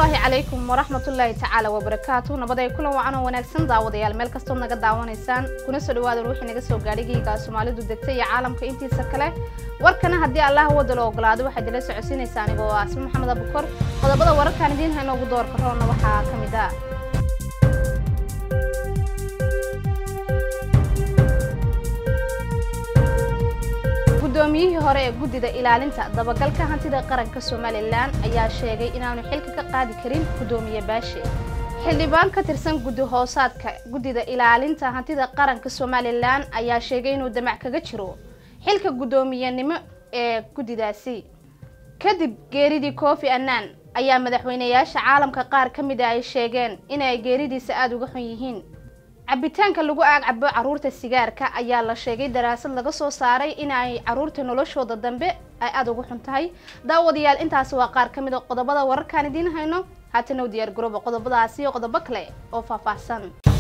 asalaamullaahi calaykum waraxmatullaahi tacaala wabarakaatu nabaday kulan wacan oo wanaagsan daawadayaal meel kastood naga daawanaysaan kuna soo dhawaadan wixii naga soo gaadhigayga soomaalidu degta iyo caalamka intiisa kale warkana haddii allah wadalo ogolaado waxaad ila socodsiinaysaa anigoo asma maxamed abukor qodobada wararkaan idiin hayno ugu doorka roonna waxaa ka mid ah guddoomiyihii hore ee guddida ilaalinta dabagalka hantida qaranka somalilan ayaa sheegay inaanu xilka ka qaadi karin guddoomiye baashe xildhibaan ka tirsan guddi hoosaadka guddida ilaalinta hantida qaranka somalilan ayaa sheegay inuu damac kaga jiro xilka guddoomiyenimo ee guddidaasi kadib geeridii kofi annan ayaa madaxweyneyaasha caalamka qaar ka mid a ay sheegeen inay geeridiisa aada uga xun yihiin cabitaanka lagu aagcabo caruurta sigaarka ayaa la sheegay daraasad laga soo saaray in ay caruurta noloshooda dambe ay aada ugu xun tahay daawadayaal intaasi waa qaar ka mid a qodobada wararkaan idiin hayno haatana u diyaar garooba qodobadaasi iyo qodobo kale oo faahfaahsan